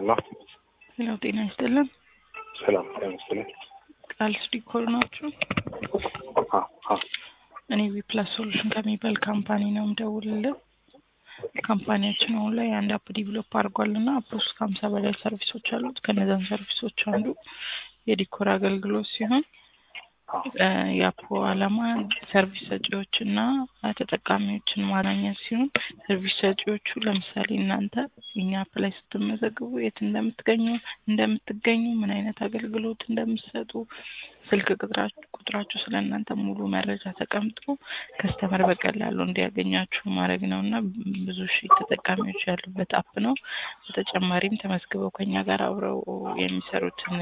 ሄሎ ሄሎ፣ ጤና ይስጥልን። ሰላም ጤና ይስጥልኝ። ቃልስ ዲኮር ናችሁ? አ አ እኔ ዊፕላስ ሶሉሽን ከሚባል ካምፓኒ ነው የምደውልልህ። ካምፓኒያችን አሁን ላይ አንድ አፕ ዲቨሎፕ አድርጓል እና አፕ ውስጥ ከሀምሳ በላይ ሰርቪሶች አሉት። ከነዛን ሰርቪሶች አንዱ የዲኮር አገልግሎት ሲሆን እ የአፑ ዓላማ ሰርቪስ ሰጪዎች እና ተጠቃሚዎችን ማግኘት ሲሆን ሰርቪስ ሰጪዎቹ ለምሳሌ እናንተ እኛ አፕ ላይ ስትመዘግቡ የት እንደምትገኙ እንደምትገኙ ምን አይነት አገልግሎት እንደምትሰጡ ስልክ ቁጥራችሁ ቁጥራችሁ ስለ እናንተ ሙሉ መረጃ ተቀምጦ ከስተመር በቀላሉ እንዲያገኛችሁ ማድረግ ነው እና ብዙ ሺህ ተጠቃሚዎች ያሉበት አፕ ነው። በተጨማሪም ተመዝግበው ከኛ ጋር አብረው የሚሰሩትን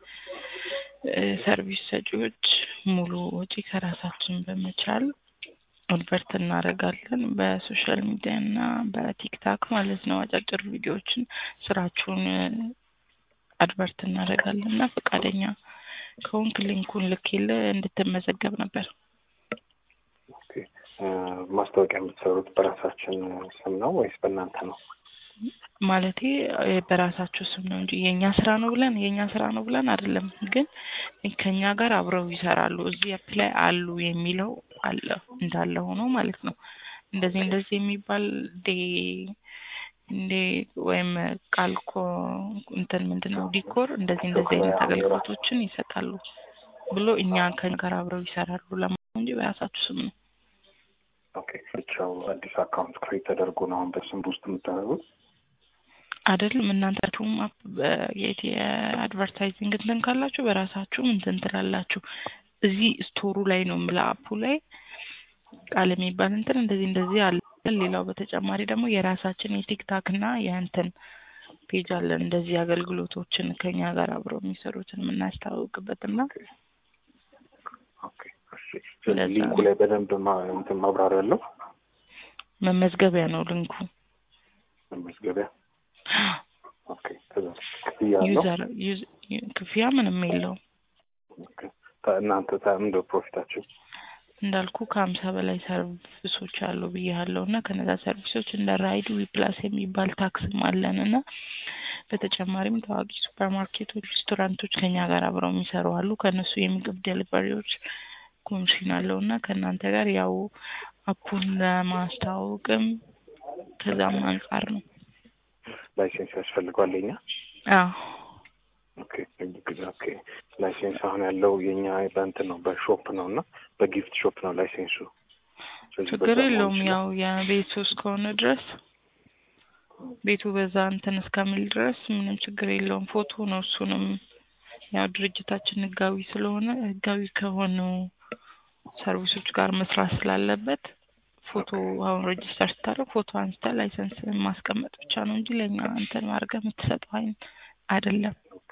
እ ሰርቪስ ሰጪዎች ሙሉ ወጪ ከራሳችን በመቻል አድቨርት እናደርጋለን በሶሻል ሚዲያ እና በቲክታክ ማለት ነው። አጫጭር ቪዲዮዎችን ስራችሁን አድቨርት እናደርጋለን እና ፈቃደኛ ከሆንክ ሊንኩን ልኬልህ እንድትመዘገብ ነበር። ኦኬ እ ማስታወቂያ የምትሰሩት በራሳችን ስም ነው ወይስ በእናንተ ነው? ማለቴ እ በራሳችሁ ስም ነው እንጂ የእኛ ስራ ነው ብለን የእኛ ስራ ነው ብለን አይደለም። ግን ከኛ ጋር አብረው ይሰራሉ እዚህ አፕ ላይ አሉ የሚለው አለ እንዳለ ሆኖ ማለት ነው። እንደዚህ እንደዚህ የሚባል ዴ እንዴ ወይም ቃልኮ እንትን ምንድን ነው ዲኮር እንደዚህ እንደዚህ አይነት አገልግሎቶችን ይሰጣሉ ብሎ እኛ ከኛ ጋር አብረው ይሰራሉ ለማለት ነው እንጂ በራሳችሁ ስም ነው። ኦኬ ብቻው አዲስ አካውንት ክሬት ተደርጎ ነው አሁን በስም ውስጥ የምታደርጉት? አይደለም እናንተችሁም የአድቨርታይዚንግ እንትን ካላችሁ በራሳችሁም እንትን ትላላችሁ። እዚህ ስቶሩ ላይ ነው የምልህ አፑ ላይ ቃል የሚባል እንትን እንደዚህ እንደዚህ አለ። ሌላው በተጨማሪ ደግሞ የራሳችን የቲክታክ እና የእንትን ፔጅ አለን እንደዚህ አገልግሎቶችን ከኛ ጋር አብረው የሚሰሩትን የምናስተዋውቅበት እና ኦኬ እሺ። ስለዚህ ሊንኩ ላይ በደንብ ማ- እንትን ማብራሪያ አለው መመዝገቢያ ነው ልንኩ። መመዝገቢያ። ኦኬ ከዛ ክፍያ አለው? ዩዘር ዩዝ- ክፍያ ምንም የለውም። ኦኬ ታ- እናንተ ታ- ምንድን ነው ፕሮፊታችሁ? እንዳልኩ ከሀምሳ በላይ ሰርቪሶች አሉ ብያለሁ እና ከነዛ ሰርቪሶች እንደ ራይድ ዊፕላስ የሚባል ታክስም አለን እና በተጨማሪም ታዋቂ ሱፐር ማርኬቶች፣ ሬስቶራንቶች ከኛ ጋር አብረው የሚሰሩ አሉ። ከእነሱ የምግብ ዴሊቨሪዎች ኮሚሽን አለው እና ከእናንተ ጋር ያው አፑን ለማስተዋወቅም ከዛም አንጻር ነው። ላይሴንስ ያስፈልገዋል የኛ? አዎ ኦኬ ኦኬ ላይሴንስ አሁን ያለው የኛ በእንትን ነው በሾፕ ነው እና በጊፍት ሾፕ ነው ላይሴንሱ። ስለዚህ ችግር በዛ መሆን የለውም። ይችላል። ያው የቤቱ እስከሆነ ድረስ ቤቱ በዛ እንትን እስከሚል ድረስ ምንም ችግር የለውም። ፎቶ ነው እሱንም ያው ድርጅታችን ህጋዊ ስለሆነ ህጋዊ ከሆኑ ሰርቪሶች ጋር መስራት ስላለበት ፎቶ አሁን ሬጅስተር ስታደርግ ፎቶ አንስተ ላይሰንስ ማስቀመጥ ብቻ ነው እንጂ ለእኛ እንትን አድርገህ የምትሰጠው አይነት አይደለም።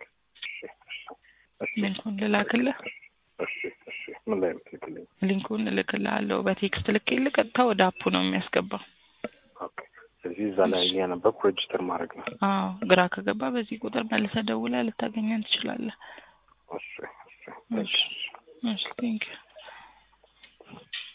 እሺ ሊንኩን ልላክልህ። እሺ እሺ ምን ላይ የምትልክልኝ? ሊንኩን እልክልሃለሁ በቴክስት ልኬልህ ቀጥታ ወደ አፑ ነው የሚያስገባው። ኦኬ ስለዚህ እዛ ላይ እያነበብኩ ሬጅስተር ማድረግ ነው። አዎ ግራ ከገባ በዚህ ቁጥር መልሰህ ደውለህ ልታገኘን ትችላለህ። እሺ እሺ እሺ እሺ ቴንኪው